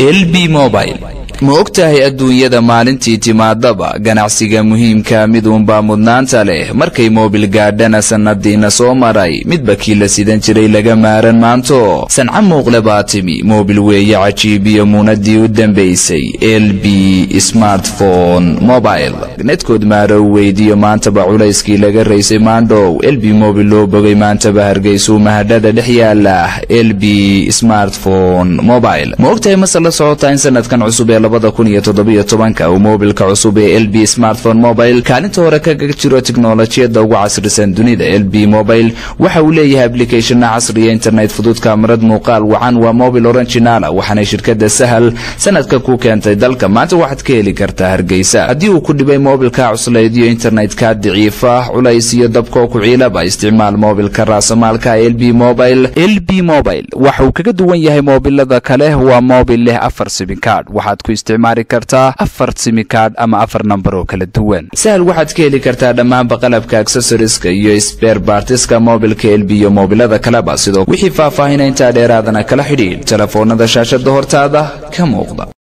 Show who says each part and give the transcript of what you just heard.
Speaker 1: lb mobile ma og tahay adduunyada maalintii timaadaba ganacsiga muhiimka miduunbaa mudnaanta leh markay moobil gaadhana sannadiina soo maray midba kii la sidan jiray laga maaran maanto sanca muuqle baa timi moobil weeye cajiibiyo muunadii u dambaysay l b smartphone mobile netkood maarow weydiyo maantaba culayskii laga raysay maandhow l b mobil loo bogay maantaba hargeysuu mahadhada dhex yaala l b smartphone mobile ma ogtahay mase la socotaa in sanadkan cusub ee labada kun iyo toddobiyo tobanka uu moobilka cusub ee l b smartphone mobile kaalinta hore kaga jiro tiknolojiyadda ugu casrisan dunida l b mobile waxa uu leeyahay applicathona casriya internet fudud kaamarad muuqaal wacan waa mobil oranginala waxaanay shirkadda sahal sanadka ku keentay dalka maanta waxaad ka heli kartaa hargeysa haddii uu ku dhibay moobilka cuslayd iyo internetka daciifa culays iyo dabkoo ku ciilaba isticmaal moobilka raasamaalka l b mobile l b mobile waxa uu kaga duwan yahay moobilada kale waa moobil leh afar simikaadh waxaad ku isticmaali kartaa afar simikaadh ama afar nambar oo kala duwan sahal waxaad ka heli kartaa dhammaanba qalabka aksesoriska iyo sber bartiska moobilka l b iyo moobilada kaleba sidoo wixii faahfaahinay intaa dheeraadana kala xidhiidh telefoonada shaashada hortaada ka muuqda